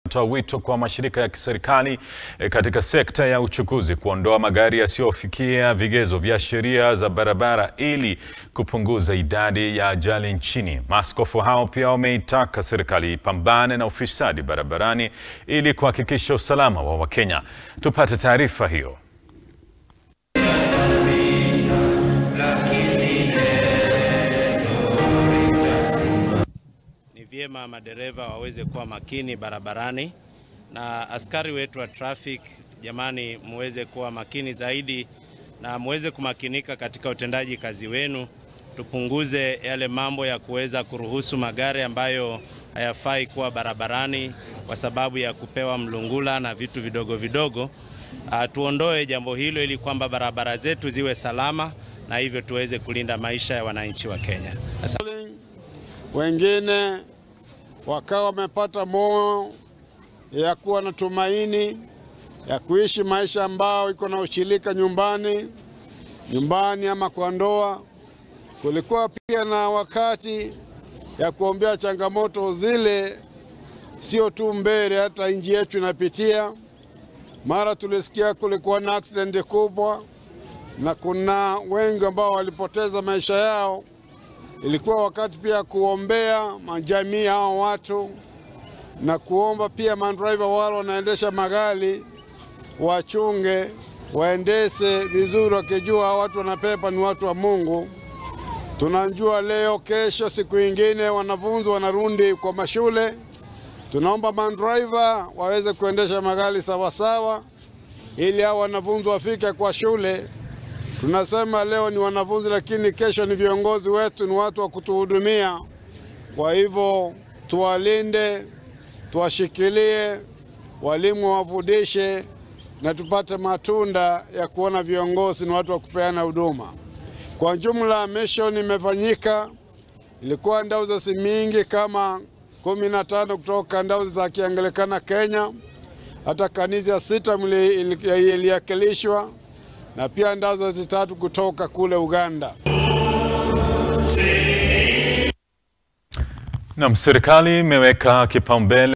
toa wito kwa mashirika ya kiserikali e, katika sekta ya uchukuzi kuondoa magari yasiyofikia vigezo vya sheria za barabara ili kupunguza idadi ya ajali nchini. Maaskofu hao pia wameitaka serikali ipambane na ufisadi barabarani ili kuhakikisha usalama wa Wakenya. Tupate taarifa hiyo. Ni vyema madereva waweze kuwa makini barabarani, na askari wetu wa traffic, jamani, muweze kuwa makini zaidi na muweze kumakinika katika utendaji kazi wenu. Tupunguze yale mambo ya kuweza kuruhusu magari ambayo hayafai kuwa barabarani kwa sababu ya kupewa mlungula na vitu vidogo vidogo. Uh, tuondoe jambo hilo ili kwamba barabara zetu ziwe salama na hivyo tuweze kulinda maisha ya wananchi wa Kenya. Asante. Wengine wakawa wamepata moyo ya kuwa na tumaini ya kuishi maisha ambao iko na ushirika nyumbani nyumbani ama kwa ndoa. Kulikuwa pia na wakati ya kuombea changamoto zile, sio tu mbele, hata nchi yetu inapitia. Mara tulisikia kulikuwa na accident kubwa na kuna wengi ambao walipoteza maisha yao. Ilikuwa wakati pia kuombea majamii hao watu na kuomba pia mandriver wale wanaendesha magari wachunge, waendeshe vizuri, wakijua watu wanapepa ni watu wa Mungu. Tunajua leo, kesho, siku ingine wanafunzi wanarudi kwa mashule. Tunaomba mandriver waweze kuendesha magari sawasawa, ili hao wanafunzi wafike kwa shule. Tunasema leo ni wanafunzi, lakini kesho ni viongozi wetu, ni watu wa kutuhudumia. Kwa hivyo tuwalinde, tuwashikilie, walimu wafundishe na tupate matunda ya kuona viongozi ni watu wa kupeana huduma. Kwa jumla, mission imefanyika, ilikuwa ndauzi mingi kama kumi na tano kutoka ndauzi za Kianglikana Kenya, hata kanisa sita iliakilishwa na pia ndauzi tatu kutoka kule Uganda. Naam, serikali imeweka kipaumbele